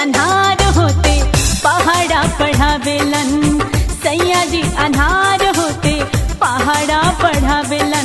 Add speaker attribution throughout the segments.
Speaker 1: अनहार होते पहाड़ा पढ़ावेलन सैया जी अनहार होते पहाड़ा पढ़ावेलन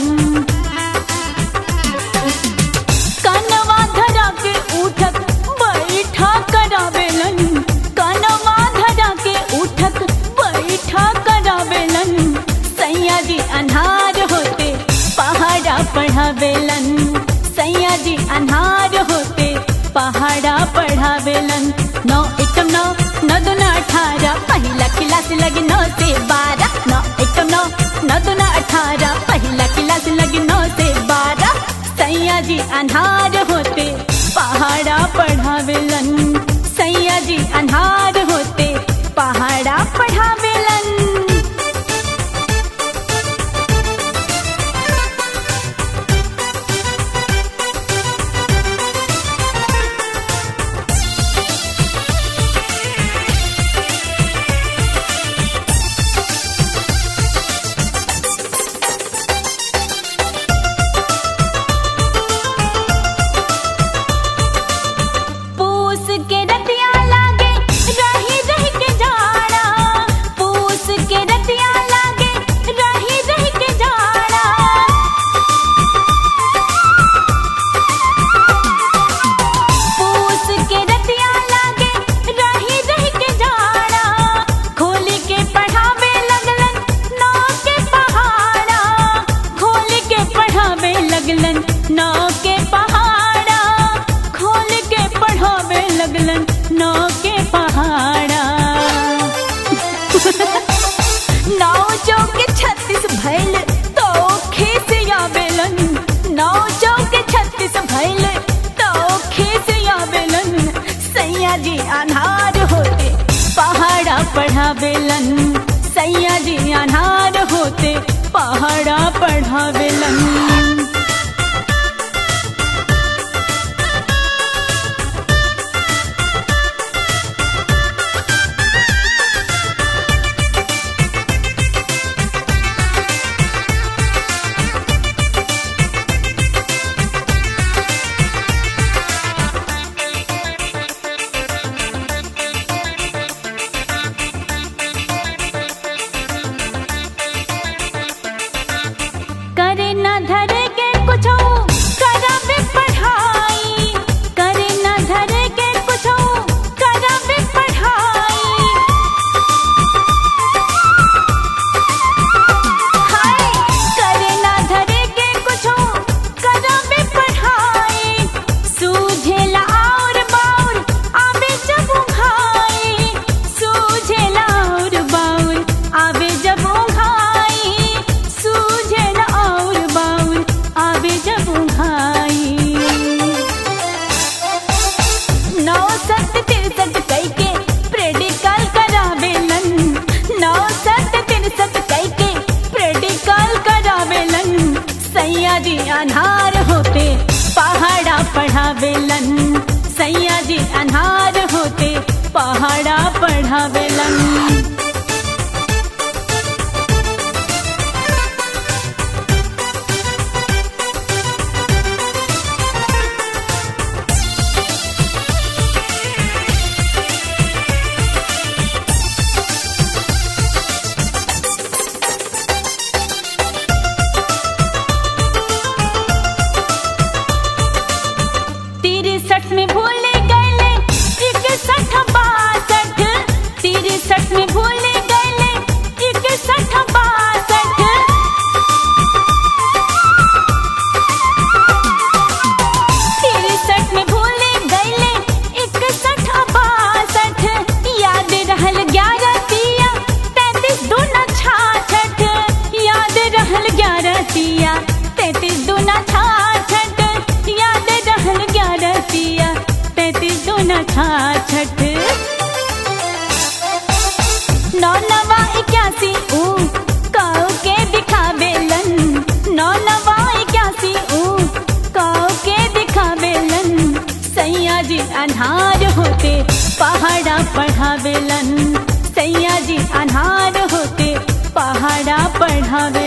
Speaker 1: कनवा धरा के उठक बैठा करावेलन कनवा धरा के उठक बैठा करावेलन सैया जी अनहार होते पहाड़ा पढ़ावेलन सैया जी अनहार होते पहाड़ा पढ़ावेलन नौ एकम नौ नौ दूना अठारह पहिला क्लास लगी नौ से बारह नौ एकम नौ नौ दूना अठारह पहिला क्लास लगी नौ से बारह सैया जी अनहार होते पहाड़ा पढ़ावेलन सैया जी अनहार होते पहाड़ा पढ़ावेलन पूस के रतिया लागे रही रही के जाड़ा पूस के रतिया लागे रही रही के जाड़ा पूस के रतिया लागे रही रही के जाड़ा खोली के पढ़ावे लगलन नौ के पहाड़ा खोली के पढ़ावे लगलन नौ के पहाड़ा खोल के पढ़ावे लगलन नौ के पहाड़ा नौ चौके छत्तीस भैल तो खेस आवेलन नौ चौके छत्तीस भैल तो खेस आवेलन सैया जी अनहार होते पहाड़ा पढ़ावेलन सैया जी अनहार होते पहाड़ा पढ़ावेलन करे न धरे के कुछो करावे पढ़ाई करे न धरे के कुछो करावे पढ़ाई हाय करे न धरे के कुछो करावे पढ़ाई सूझेला और बाउर आवे जब उघाई सूझेला और बाउर आवे जब उघाई सूझेला और बाउर आवे जब उघाई नौ सत तिरसठ कई के प्रेडिकल करावेलन नौ सत तिरसठ कई के प्रेडिकल करावेलन सैया जी अनहार होते पहाड़ा पढ़ावेलन सैया जी अनहार होते पहाड़ा पढ़ावेलन तिरसठ में भूल गए इकसठ बासठ तिरसठ में भूल गए इकसठ बासठ तिरसठ में भूल गए इकसठ बासठ याद रहल ग्यारह तिया तैतीस दूना छाछठ याद रहल ग्यारह तिया तैतीस दूना छाछठ याद रहल ग्यारह तिया तैतीस दूना छाछठ नौ नवा इक्यासी ऊ काऊ के दिखावेलन नौ नवा इक्यासी ऊ काऊ के दिखावेलन सैया जी अनहार होते पहाड़ा पढ़ावेलन सैया जी अनहार होते पहाड़ा पढ़ावे